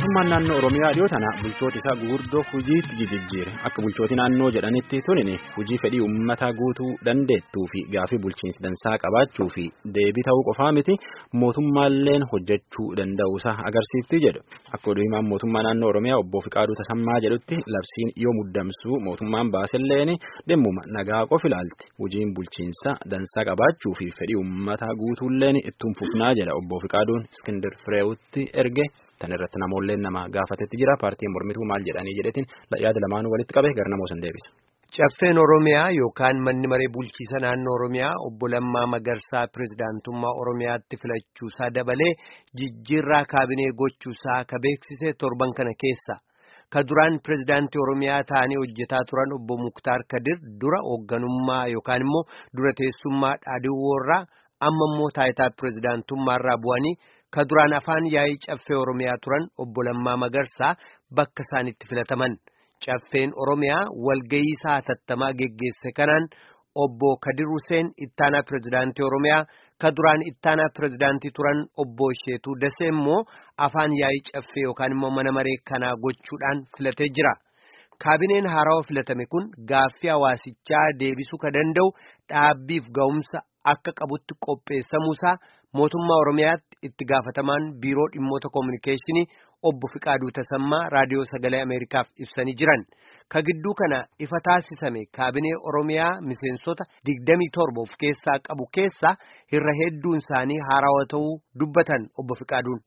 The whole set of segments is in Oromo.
mootummaan naannoo oromiyaa dhiyoo tana bulchoota isaa gurguddoo hojiitti jijjiire akka bulchooti naannoo jedhanitti tunin hojii fedhii uummataa guutuu dandeettuu fi gaafii bulchiinsi dansaa qabaachuu fi deebii ta'uu qofaa miti mootummaalleen hojjechuu danda'uusaa agarsiifti jedhu akka oduu himaan mootummaa naannoo oromiyaa obbo Fiqaaduu Tasammaa jedhutti labsiin yoo muddamsuu mootummaan baaselleen dhimmuma nagaa qof ilaalti hojiin bulchiinsa dansaa qabaachuu fi fedhii uummataa guutuulleen ittiin fufnaa jedha obbo Fiqaaduun Iskindir Fireewutti erge. Tan irratti namoolleen nama gaafatetti jira paartiin mormituu maal jedhanii jedhetiin yaada lamaanuu walitti qabe gara namoo san deebisa. Caffeen Oromiyaa yookaan manni maree bulchiisa naannoo Oromiyaa obbo Lammaa Magarsaa pirezidaantummaa Oromiyaatti filachuusaa dabalee jijjiirraa kaabinee gochuusaa ka beeksise torban kana keessa. Ka duraan pirezidaantii Oromiyaa ta'anii hojjetaa turan obbo Muktaar Kadir dura hoogganummaa yookaan immoo dura teessummaa dhaadhiiwwoorraa amma immoo taayitaa pirezidaantummaarraa bu'anii. ka duraan afaan yaa'ii caffee oromiyaa turan obbo Lammaa Magarsaa bakka isaanitti filataman caffeen oromiyaa walgayii isaa hatattamaa geggeesse kanaan obbo Kadir Hussein ittaanaa pirezidaantii oromiyaa ka duraan ittaanaa pirezidaantii turan obbo Sheetuu Dasee immoo afaan yaa'ii caffee yookaan immoo mana maree kanaa gochuudhaan filatee jira. Kaabineen haarawaa filatame kun gaaffii hawaasichaa deebisuu ka danda'u dhaabbiif ga'umsa akka qabutti qopheessamuusaa mootummaa Oromiyaatti itti gaafatamaan biiroo dhimmoota koominikeeshinii obbo Fiqaaduu Tasammaa raadiyoo sagalee Ameerikaaf ibsanii jiran. Ka gidduu kana ifa taasisame kaabinee Oromiyaa miseensota digdamii torba of keessaa qabu keessaa irra hedduun isaanii haarawaa ta'uu dubbatan obbo Fiqaaduun.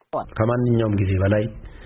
ከማንኛውም ጊዜ በላይ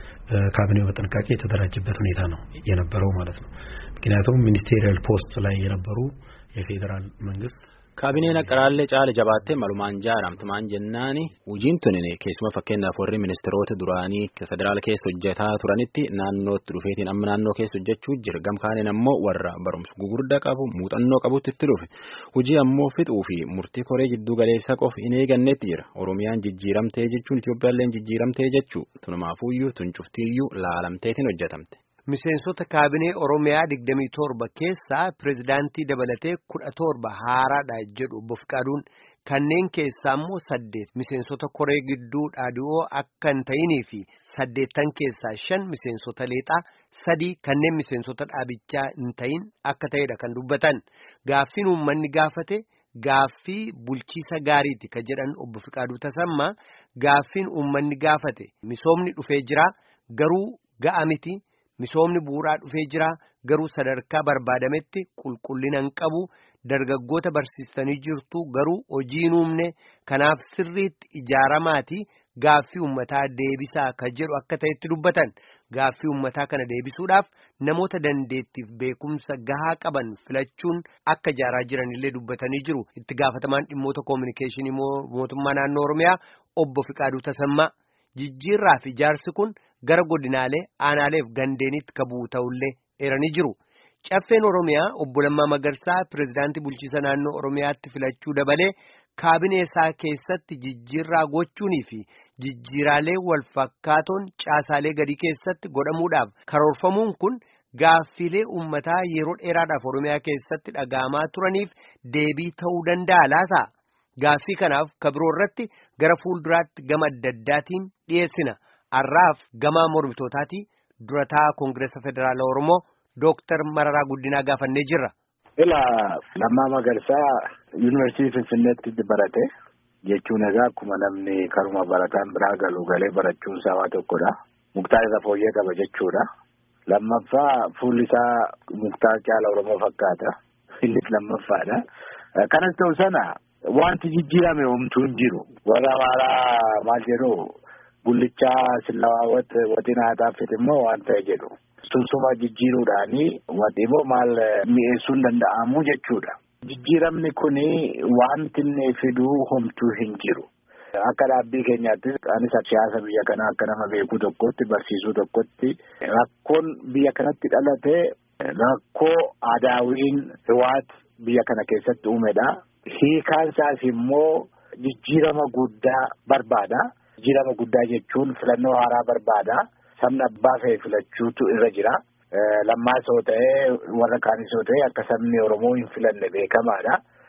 ካቢኔው በጥንቃቄ የተደራጀበት ሁኔታ ነው የነበረው ማለት ነው። ምክንያቱም ሚኒስቴሪያል ፖስት ላይ የነበሩ የፌዴራል መንግስት Kaabineen Aqaraallee caala jabaattee malumaan jaaramte maan jennaani hojiin tunin keessuma fakkeenyaaf warri ministeerota duraanii federaala keessa hojjetaa turanitti naannootti dhufeetiin amma naannoo keessa hojjechuu jira gamkaaniin ammoo warra barumsa gugurdaa qabu muuxannoo qabutti itti dhufe hojii ammoo fixuu fi murtii koree jidduu galeessa qof hin eegannetti jira oromiyaan jijjiiramtee jechuun Itoophiyaalleen jijjiiramtee jechuu tunumaafuyyuu tuncuftiiyyuu laalamteetiin hojjetamte. Miseensota kaabinee Oromiyaa digdamii torba keessaa pirezidaantii dabalatee kudha torba haaraadha jedhu obbo Fiqaaduun kanneen keessaa immoo saddeet miseensota koree gidduu dhaadhi'oo akka hin ta'inii fi saddeettan keessaa shan miseensota leexaa sadii kanneen miseensota dhaabichaa hin ta'in akka ta'edha kan dubbatan gaaffiin uummanni gaafate gaaffii bulchiisa gaariiti ka jedhan obbo Fiqaaduu Tasammaa gaaffiin uummanni gaafate misoomni dhufee jira garuu ga'a miti. Misoomni bu'uuraa dhufee jira garuu sadarkaa barbaadametti qulqullina hin qabu dargaggoota barsiistanii jirtu garuu hojii hin uumne kanaaf sirriitti ijaaramaati gaaffii uummataa deebisaa ka jedhu akka ta'etti dubbatan gaaffii uummataa kana deebisuudhaaf namoota dandeettiif beekumsa gahaa qaban filachuun akka ijaaraa jiranillee dubbatanii jiru itti gaafatamaan dhimmoota koominikeeshinii mootummaa naannoo Oromiyaa obbo Fiqaaduu Tasammaa jijjiirraa fi ijaarsi kun. gara godinaalee aanaaleef gandeenitti ka bu'u ta'ullee eeranii jiru caffeen oromiyaa obbo Lammaa Magarsaa pirezidaantii bulchiisa naannoo oromiyaatti filachuu dabalee kaabinee isaa keessatti jijjiirraa gochuunii fi jijjiiraalee wal fakkaatoon caasaalee gadii keessatti godhamuudhaaf karoorfamuun kun gaaffiilee uummataa yeroo dheeraadhaaf oromiyaa keessatti dhaga'amaa turaniif deebii ta'uu danda'a laata gaaffii kanaaf kabiroo irratti gara fuulduraatti gama adda addaatiin dhiyeessina. Har'aaf gamaa mormitootaati durataa Koongireesa Federaalaa Oromoo Dooktar Mararaa Guddinaa gaafannee jirra. Ilaa Lammaa Magarsaa Yuunivarsiitii Finfinneetti barate jechuun egaa akkuma namni karuma barataan biraa galu galee barachuun isaa waa tokkodha. Muktaar isa fooyyee qaba jechuudha. Lammaffaa fuulli isaa Muktaar caala Oromoo fakkaata. Innis lammaffaadha. Kanas ta'u sana wanti jijjiirame homtuu hin jiru. Warra amaaraa maal jedhu. Bullichaa sillaawwat watiin haadhaafit immoo waan ta'e jedhu. Sunsuma jijjiiruudhaani wanti immoo maal mi'eessuun danda'amu jechuudha. Jijjiiramni kuni wanti inni fiduu homtuu hin jiru. Akka dhaabbii keenyaattis anis siyaasa biyya kanaa akka nama beekuu tokkotti barsiisuu tokkotti rakkoon biyya kanatti dhalatee rakkoo adaawiin riwaat biyya kana keessatti uumedha. Hiikaan isaas immoo jijjiirama guddaa barbaada. Jijjiirama guddaa jechuun filannoo haaraa barbaada. Sabni abbaa fe'e filachuutu irra jira. Lammaas yoo ta'e warra kaanis yoo ta'e akka sabni Oromoo hin filanne beekamaadha.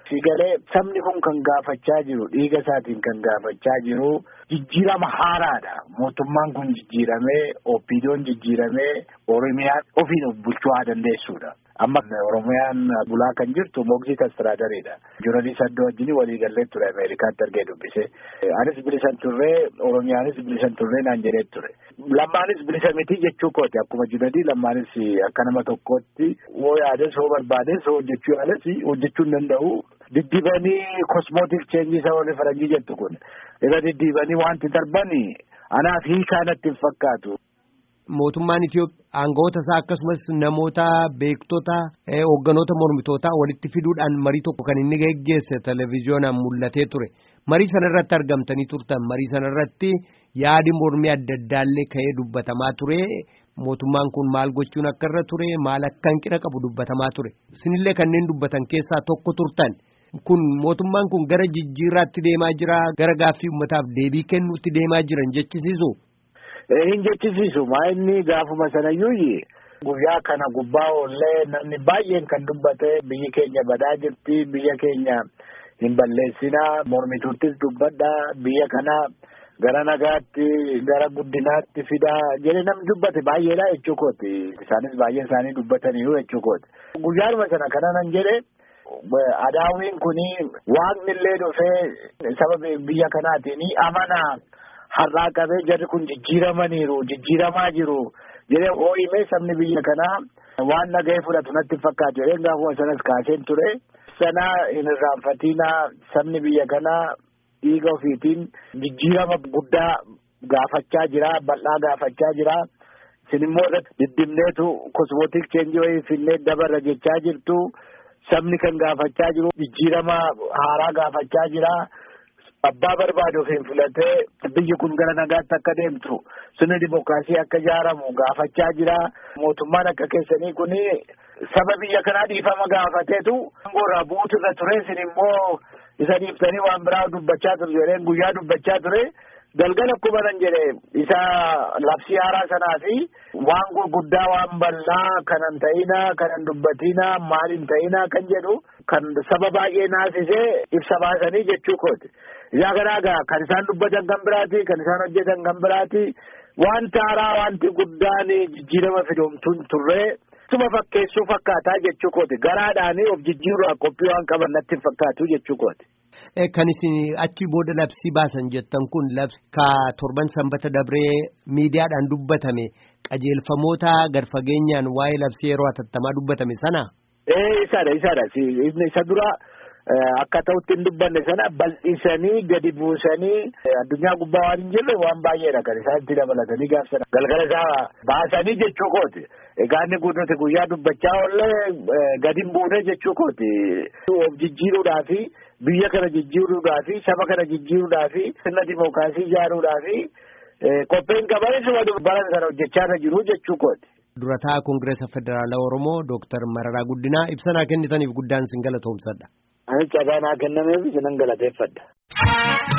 Sigalee sabni kun kan gaafachaa jiru dhiiga isaatiin kan gaafachaa jiru jijjiirama haaraadha. Mootummaan kun jijjiiramee oppiidoon jijjiiramee Oromiyaan ofiin of bulchuu haa dandeessuudha. Amma Oromiyaan bulaa kan jirtu Moogzit Astiraadariidha. Jooralii Saddoo wajjin waliigallee ture Ameerikaatti argee dubbise. Anis bilisan turree Oromiyaanis bilisan turree naan jedhee ture. Lammaanis bilisa miti jechuu kooti akkuma jiradii lammaanis akka nama tokkootti hoo yaades hoo barbaades hoo hojjechuu yaades hojjechuu hin danda'u. Diddibanii kosmootik cheenjii isa warri faranjii jettu kun irra diddibanii wanti darbani anaaf hiikaa natti hin fakkaatu. Mootummaan Itoophiyaa aangawoota isaa akkasumas namoota beektota hoogganoota mormitootaa walitti fiduudhaan marii tokko kan inni geggeesse televezyiyoonaan mul'atee ture. Marii sana irratti argamtanii turtan. Marii sana irratti yaadi mormii adda addaallee ka'ee dubbatamaa ture. Mootummaan kun maal gochuun akka irra ture maal akka hanqina qabu dubbatamaa ture. Isinillee kanneen dubbatan keessaa tokko turtan. Kun mootummaan kun gara jijjiirraatti deemaa jira gara gaaffii uummataaf deebii kennuutti deemaa jiran jechisiisu. Hin jechisiisu maa inni gaafuma sanayyuu guyyaa kana gubbaa oollee namni baay'een kan dubbate biyyi keenya badaa jirti biyya keenya hin balleessinaa mormituuttis dubbadha biyya kana gara nagaatti gara guddinaatti fidaa jedhe namni dubbate baay'eedha jechuu kooti isaanis baay'een isaanii dubbataniiru jechuu kooti. Guyyaadhuma sana kana nan jedhe adaawiin kuni waaqni illee dhufee saba biyya kanaatiin amanaa. har'aa qabee jarri kun jijjiiramaniiru jijjiiramaa jiru jedhee hoo'imee sabni biyya kanaa waan nagahee fudhatu natti fakkaatu jedhee gaafuma sanas kaaseen ture sana hin irraanfatinaa sabni biyya kanaa dhiiga ofiitiin jijjiirama guddaa gaafachaa jira bal'aa gaafachaa jira isin immoo diddimneetu kosmootik cheenjii wayii finnee dabarra jechaa jirtu sabni kan gaafachaa jiru jijjiirama haaraa gaafachaa jira. abbaa barbaadu ofiin filatee biyyi kun gara nagaatti akka deemtu sirni dimookiraasii akka ijaaramu gaafachaa jira mootummaan akka keessanii kun saba biyya kanaa dhiifama gaafateetu aangoorraa buutu irra ture isin immoo isa dhiiftanii waan biraa dubbachaa ture jedheen guyyaa dubbachaa ture galgala akkuma nan jedhe isa labsii haaraa sanaa fi waan gurguddaa waan bal'aa kanan ta'ina kanan dubbatina maal hin ta'ina kan jedhu kan saba baay'ee naasisee ibsa baasanii jechuu kooti. Yaa kanaagaa kan isaan dubbatan kan biraati kan isaan hojjetan kan biraati wanti haaraa wanti guddaan jijjiirama fidoomtuun turree suma fakkeessuu fakkaataa jechuu kooti garaadhaanii of jijjiiruudhaaf qophii waan qaban natti hin fakkaatu jechuu kooti. Kan isin achi booda labsii baasan jettan kun labsi ka torban sanbata dabree miidiyaadhaan dubbatame qajeelfamoota gad fageenyaan waa'ee labsii yeroo hatattamaa dubbatame sana. Ee isaadha isaadha isa dura. Akka ta'utti hin dubbanne sana bal'isanii gadi buusanii addunyaa gubbaa waan hin jirre waan baay'eedha kan isaan itti dabalatanii gaafsana galgala isaa baasanii jechuu kooti. Egaa inni nuti guyyaa dubbachaa oollee gadi hin buune jechuu kooti. Of jijjiiruudhaafi biyya kana jijjiiruudhaafi saba kana jijjiiruudhaafi sirna dimookiraasii ijaaruudhaafi qopheen qabanis baran sana hojjechaa jiru jechuu kooti. Durataa Koongireesa Federaalaa Oromoo Dooktar Mararaa Guddinaa ibsanaa kennitaniif guddaan sin galatoomsadha. Ani carraa naa kennameef isinan galateeffadha.